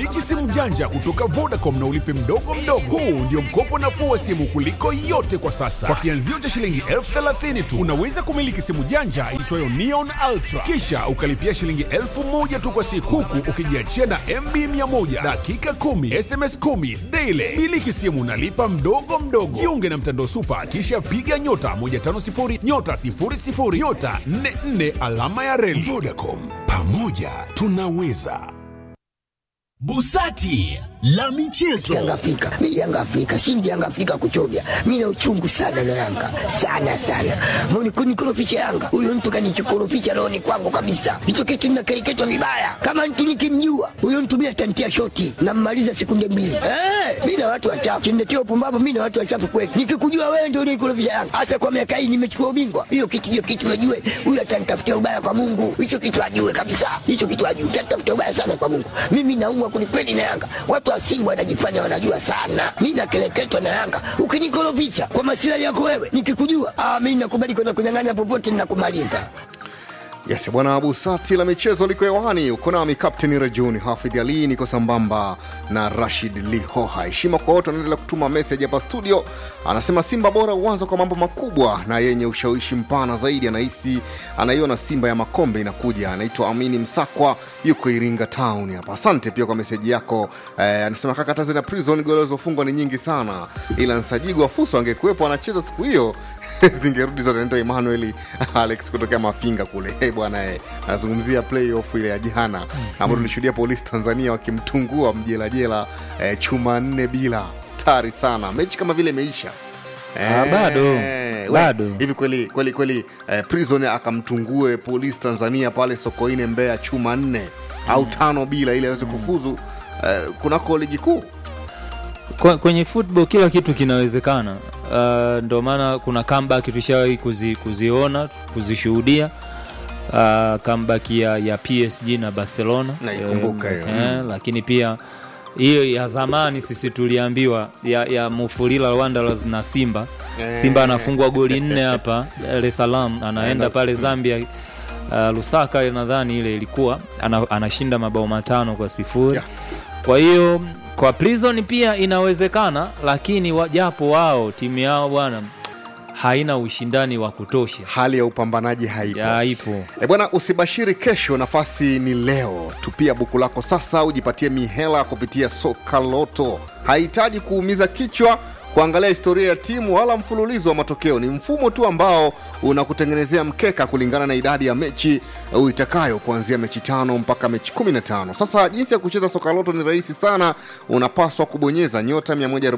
Miliki simu janja kutoka Vodacom na ulipe mdogo mdogo. Huu ndio mkopo nafuu wa simu kuliko yote kwa sasa. Kwa kianzio cha shilingi elfu thelathini tu unaweza kumiliki simu janja iitwayo Neon Ultra, kisha ukalipia shilingi elfu moja tu kwa siku, huku ukijiachia na MB 100 dakika 10 SMS 10 daily. Miliki simu nalipa mdogo mdogo. Jiunge na mtandao Supa, kisha piga nyota 150 nyota 00 nyota 44 alama ya reli. Vodacom, pamoja tunaweza. Busati la michezo. Yanga Afrika, mi Yanga Afrika, shindi Yanga Afrika kuchovya. Mi na uchungu sana na Yanga, sana sana. Mbona kunikorofisha Yanga? Huyo mtu kanichokorofisha rohoni kwangu kabisa. Hicho kitu ninakereketwa vibaya. Kama mtu nikimjua, huyo mtu mimi atantia shoti na mmaliza sekunde mbili. Eh, mi na watu wachafu. Kimletea upumbavu, mi na watu wachafu kweli. Nikikujua wewe ndio unikorofisha Yanga. Hasa kwa miaka hii nimechukua ubingwa. Hiyo kitu hiyo kitu ajue. Huyo atanitafutia ubaya kwa Mungu. Hicho kitu ajue kabisa. Hicho kitu ajue. Atanitafutia ubaya sana kwa Mungu. Mimi naumwa kwelikweli na Yanga. Watu wa Simba wanajifanya wanajua sana. Mi nakeleketwa na Yanga. Ukinikorofisha kwa masilahi yako wewe, nikikujua, ah, mi nakubali kwenda kunyang'anya popote ninakumaliza. Yes, bwana Abu Sati la michezo liko hewani. Uko nami Captain Rajuni Hafidh Ali, niko sambamba na Rashid Lihoha. Heshima kwa wote wanaendelea kutuma message hapa studio. Anasema Simba bora uanza kwa mambo makubwa na yenye ushawishi mpana zaidi. Anahisi anaiona Simba ya makombe inakuja. Anaitwa Amini Msakwa, yuko Iringa Town hapa. Asante pia kwa meseji yako. Eh, anasema kaka, Tanzania Prison goli zilizofungwa ni nyingi sana, ila Nsajigwa Fuso angekuwepo anacheza siku hiyo zingerudi zote. Naitwa Emmanuel Alex kutokea Mafinga kule. Hey, bwana eh, anazungumzia playoff ile ya jana ambayo tulishuhudia polisi Tanzania wakimtungua mjelajela eh, chuma nne bila tari sana, mechi kama vile imeisha. Ah, bado. we, Bado. hivi kweli kweli kweli eh, prison akamtungue polisi Tanzania pale Sokoine Mbeya chuma nne au tano bila ili aweze kufuzu eh, kunako ligi kuu Kwa- kwenye football kila kitu kinawezekana. Uh, ndio maana kuna comeback tushawahi kuzi, kuziona kuzishuhudia uh, comeback ya, ya PSG na Barcelona Naikumbuka hiyo. eh, lakini pia hiyo ya zamani sisi tuliambiwa ya, ya Mufulira Wanderers na Simba Simba anafungwa goli nne hapa Dar es Salaam, anaenda pale Zambia uh, Lusaka nadhani ile ilikuwa ana, anashinda mabao matano kwa sifuri Yeah. kwa hiyo kwa Prison pia inawezekana, lakini wa- japo wao timu yao bwana haina ushindani wa kutosha hali ya upambanaji haipo ya ipo E bwana, usibashiri kesho, nafasi ni leo. Tupia buku lako sasa, ujipatie mihela kupitia soka loto. Hahitaji kuumiza kichwa kuangalia historia ya timu wala mfululizo wa matokeo. Ni mfumo tu ambao unakutengenezea mkeka kulingana na idadi ya mechi uitakayo, kuanzia mechi tano mpaka mechi 15. Sasa jinsi ya kucheza soka loto ni rahisi sana. Unapaswa kubonyeza nyota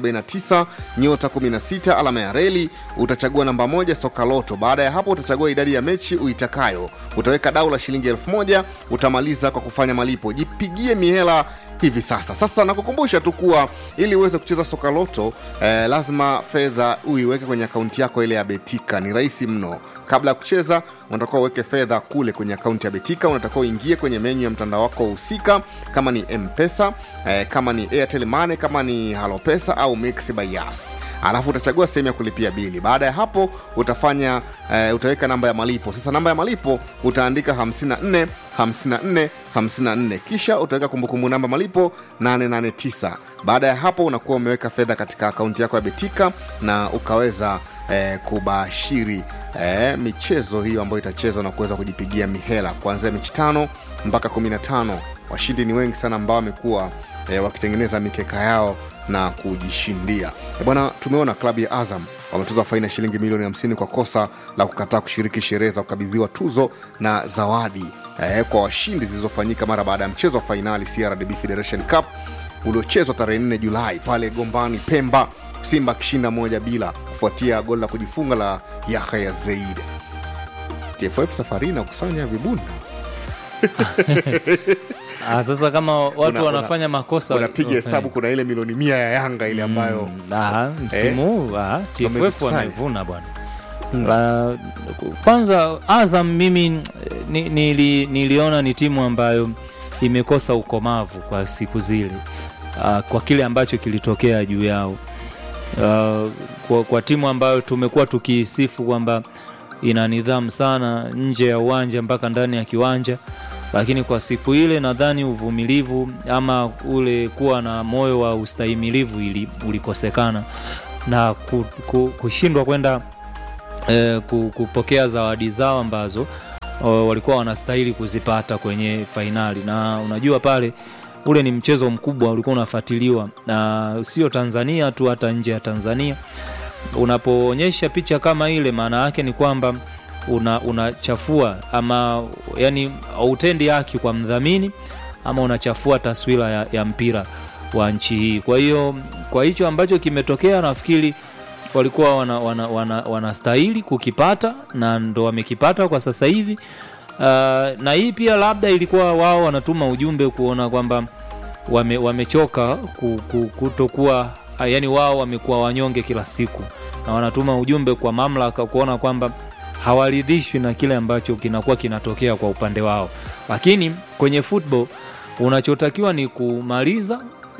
149 nyota 16 alama ya reli, utachagua namba moja soka loto. Baada ya hapo utachagua idadi ya mechi uitakayo, utaweka dau la shilingi elfu moja utamaliza kwa kufanya malipo. Jipigie mihela hivi sasa. Sasa nakukumbusha tu kuwa ili uweze kucheza soka loto eh, lazima fedha uiweke kwenye akaunti yako ile ya Betika. Ni rahisi mno. Kabla ya kucheza, unatakiwa uweke fedha kule kwenye akaunti ya Betika. Unatakiwa uingie kwenye menyu ya mtandao wako husika, kama ni M-Pesa eh, kama ni Airtel Money, kama ni Halopesa au Mix by Yas alafu utachagua sehemu ya kulipia bili. Baada ya hapo utafanya eh, utaweka namba ya malipo. Sasa namba ya malipo utaandika 54 54 54, kisha utaweka kumbukumbu namba malipo 889. Baada ya hapo unakuwa umeweka fedha katika akaunti yako ya Betika na ukaweza eh, kubashiri eh, michezo hiyo ambayo itachezwa na kuweza kujipigia mihela kuanzia mechi tano mpaka 15. Washindi ni wengi sana ambao wamekuwa eh, wakitengeneza mikeka yao na kujishindia. Eh, Bwana, tumeona klabu ya Azam wametozwa faini ya shilingi milioni 50 kwa kosa la kukataa kushiriki sherehe za kukabidhiwa tuzo na zawadi eh, kwa washindi zilizofanyika mara baada ya mchezo wa fainali CRDB Federation Cup uliochezwa tarehe 4 Julai pale Gombani, Pemba, Simba akishinda moja bila kufuatia goli la kujifunga la Yahya Zeid. TFF safari hii inakusanya vibunda ah, sasa kama watu Una- wanafanya makosa unapiga hesabu, kuna ile milioni mia ya Yanga ile ambayo Ah, msimu huu ah, TFF Wamezikusanya. wamevuna bwana La, kwanza Azam mimi ni, nili, niliona ni timu ambayo imekosa ukomavu kwa siku zile uh, kwa kile ambacho kilitokea juu yao uh, kwa, kwa timu ambayo tumekuwa tukiisifu kwamba ina nidhamu sana nje ya uwanja mpaka ndani ya kiwanja lakini kwa siku ile nadhani uvumilivu ama ule kuwa na moyo wa ustahimilivu ili, ulikosekana na ku, ku, kushindwa kwenda eh, ku- kupokea zawadi zao ambazo o, walikuwa wanastahili kuzipata kwenye fainali na unajua pale ule ni mchezo mkubwa ulikuwa unafuatiliwa na sio tanzania tu hata nje ya tanzania unapoonyesha picha kama ile maana yake ni kwamba una unachafua ama yani hautendi haki kwa mdhamini ama unachafua taswira ya, ya mpira wa nchi hii kwa hiyo kwa hicho ambacho kimetokea nafikiri walikuwa wanastahili wana, wana, wanastahili kukipata na ndo wamekipata kwa sasa hivi uh, na hii pia labda ilikuwa wao wanatuma ujumbe kuona kwamba wame, wamechoka ku, ku, kutokuwa yani wao wamekuwa wanyonge kila siku na wanatuma ujumbe kwa mamlaka kuona kwamba hawaridhishwi na kile ambacho kinakuwa kinatokea kwa upande wao lakini kwenye football unachotakiwa ni kumaliza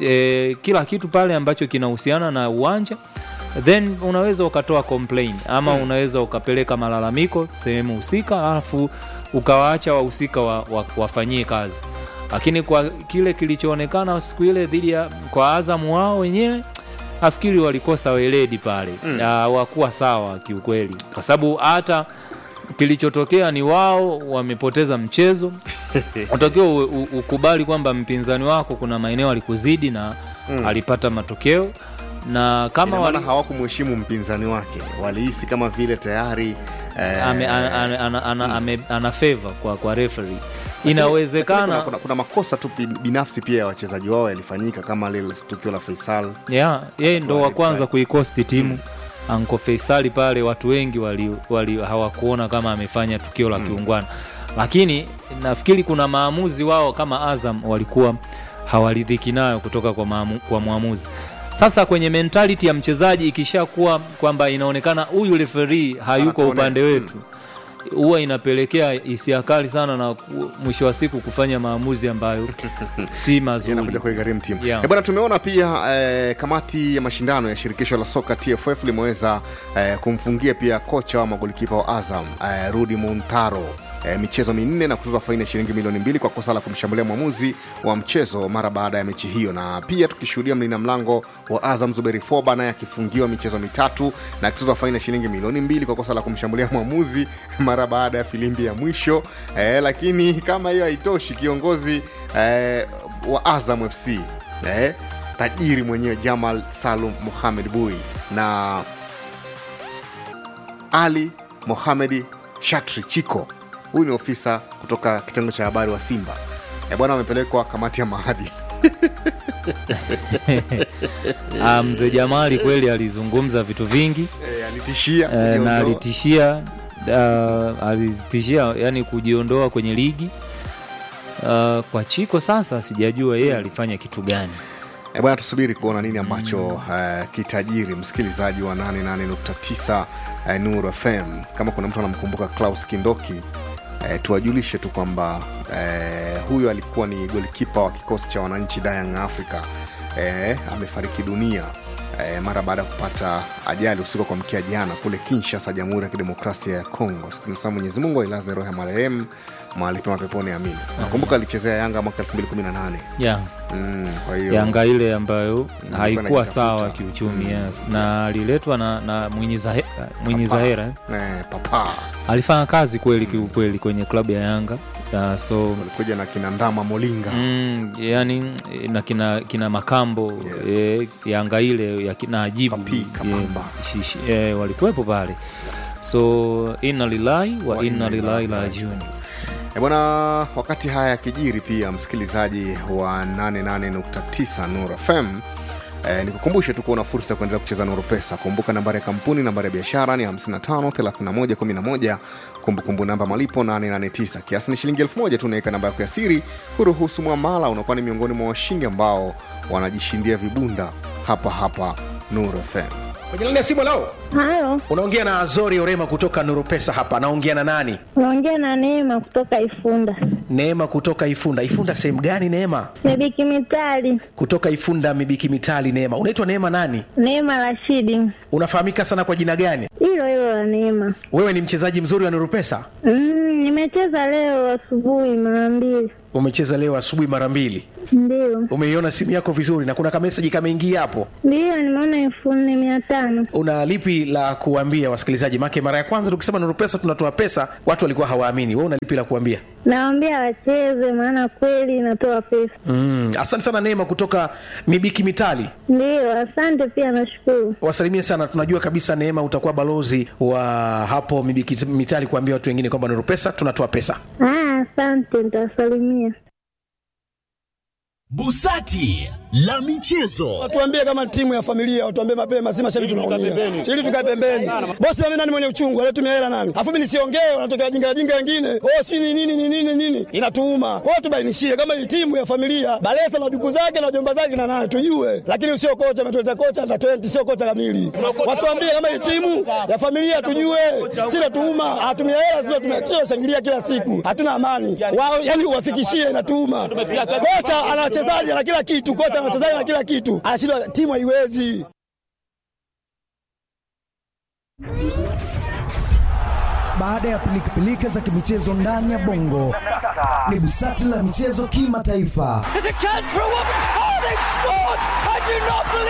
e, kila kitu pale ambacho kinahusiana na uwanja then unaweza ukatoa complain ama mm. unaweza ukapeleka malalamiko sehemu husika alafu ukawaacha wahusika wa, wa, wafanyie kazi lakini kwa kile kilichoonekana siku ile dhidi ya kwa azamu wao wenyewe nafikiri walikosa weledi pale mm. hawakuwa sawa kiukweli kwa sababu hata kilichotokea ni wao wamepoteza mchezo unatakiwa u- u- ukubali kwamba mpinzani wako kuna maeneo alikuzidi na mm. alipata matokeo na kama Ina maana wali, hawakumheshimu mpinzani wake walihisi kama vile tayari eh, ame, ana, ana, ana, ana, ame, ana favor kwa, kwa referee kuna, inawezekana kuna, kuna makosa tu bin- binafsi pia ya wachezaji wao yalifanyika kama lile tukio la Faisal yeah, yeye ndo wa Right, kwanza right. kuikosti timu anko Faisali pale watu wengi wali, wali hawakuona kama amefanya tukio la kiungwana lakini nafikiri kuna maamuzi wao kama Azam walikuwa hawaridhiki nayo kutoka kwa, maamu, kwa mwamuzi sasa kwenye mentality ya mchezaji ikishakuwa kwamba inaonekana huyu referee hayuko Anatuone- upande wetu huwa inapelekea hisia kali sana na ku- mwisho wa siku kufanya maamuzi ambayo si mazuri inakuja kuigharimu timu Yeah. yeah. bwana tumeona pia eh, kamati ya mashindano ya shirikisho la soka tff limeweza eh, kumfungia pia kocha wa magolikipa wa azam eh, rudi muntaro E, michezo minne na kutoza faini ya shilingi milioni mbili kwa kosa la kumshambulia mwamuzi wa mchezo mara baada ya mechi hiyo na pia tukishuhudia mlina mlango wa azam zuberi foba naye akifungiwa michezo mitatu na akitozwa faini ya shilingi milioni mbili kwa kosa la kumshambulia mwamuzi mara baada ya filimbi ya mwisho e, lakini kama hiyo haitoshi kiongozi e, wa azam fc eh, tajiri mwenyewe jamal salum muhamed bui na ali mohamedi shatri chiko huyu ni ofisa kutoka kitengo cha habari wa simba e, bwana wamepelekwa kamati ya maadili Ah, mzee Jamali kweli alizungumza vitu vingi e, alitishia eh, na kujiondoa. alitishia uh, alitishia yani kujiondoa kwenye ligi uh, kwa Chiko sasa sijajua yeye alifanya kitu gani E bwana, tusubiri kuona nini ambacho uh, kitajiri msikilizaji wa 88.9 uh, Nuru FM. Kama kuna mtu anamkumbuka Klaus Kindoki uh, tuwajulishe tu kwamba uh, huyo alikuwa ni golikipa wa kikosi cha wananchi Young Africa uh, amefariki dunia uh, mara baada ya kupata ajali usiku wa kuamkia jana kule Kinshasa, Jamhuri ya Kidemokrasia ya Kongo. Tunasema Mwenyezi Mungu ailaze roho ya marehemu mahali pema peponi, amina. Nakumbuka alichezea Yanga mwaka 2018 yeah. mm, kwa hiyo Yanga ile ambayo haikuwa najitafuta. sawa kiuchumi yeah. na aliletwa na, na Mwinyi Zahe- Mwinyi Zahera eh. eh, papa alifanya kazi kweli kiukweli kwenye klabu ya Yanga uh, so walikuja na kina ndama molinga mm, yani na kina, kina makambo Yes. eh, yanga ile ya kina ajibu Papi, Kapamba. eh, shishi- eh, walikuwepo pale so inna lillahi wa, Wa inna inna lillahi lillahi rajiun E bwana, wakati haya yakijiri, pia msikilizaji wa 88.9 Nur FM E, nikukumbushe tu kuwa una fursa ya kuendelea kucheza Nuru Pesa. Kumbuka nambari ya kampuni, nambari ya biashara ni 553111, kumbukumbu namba malipo 889. Kiasi ni shilingi 1000 tu. Unaweka namba yako ya siri, huruhusu mwamala, unakuwa ni miongoni mwa washindi ambao wanajishindia vibunda hapa hapa Nuru FM. kwenye laini ya simu lao Halo, unaongea na azori orema kutoka nuru pesa hapa naongea na nani unaongea na Neema kutoka Ifunda. Neema kutoka Ifunda. Ifunda sehemu gani Neema? Mibiki Mitali, Kutoka Ifunda Mibiki Mitali. Neema, unaitwa Neema nani? Neema Rashidi, Unafahamika sana kwa jina gani? hilo hilo la Neema. Wewe ni mchezaji mzuri wa Nuru Pesa? Mm, nimecheza leo asubuhi mara mbili, Umecheza leo asubuhi mara mbili. ndio Umeiona simu yako vizuri na kuna kameseji kameingia hapo. ndio, nimeona elfu nne mia tano. Una lipi la kuambia wasikilizaji? Make mara ya kwanza tukisema Nuru Pesa tunatoa pesa, watu walikuwa hawaamini. Wewe una lipi la kuambia? Nawaambia wacheze, maana kweli inatoa pesa. Mm, asante sana Neema kutoka Mibiki Mitali. Ndio, asante pia, nashukuru. Wasalimie sana, tunajua kabisa Neema utakuwa balozi wa hapo Mibiki Mitali kuambia watu wengine kwamba Nuru Pesa tunatoa pesa. Ah, asante, nitawasalimia. Busati la michezo. Watuambie kama timu ya familia, watuambie mapema, si mashabiki tunaumia. Ili tukae pembeni. Bosi mimi nani mwenye uchungu, alitumia hela nani? Afu mimi nisiongee, wanatokea jinga jinga wengine. Oh, si ni nini ni nini nini? Inatuuma. Kwa hiyo tubainishie kama hii timu ya familia, Balesa na duku zake na jomba zake na nani tujue. Lakini sio kocha ametuleta kocha na 20 sio kocha kamili. Watuambie kama hii timu ya familia tujue. Si natuuma, atumia hela sio tumekio shangilia kila siku. Hatuna amani. Wao yani uwafikishie inatuuma. Kocha ana wachezaji na kila kitu, kocha ana wachezaji na kila kitu. Anashindwa timu haiwezi. Baada ya pilikapilika za kimichezo ndani ya bongo, ni busati la michezo kimataifa.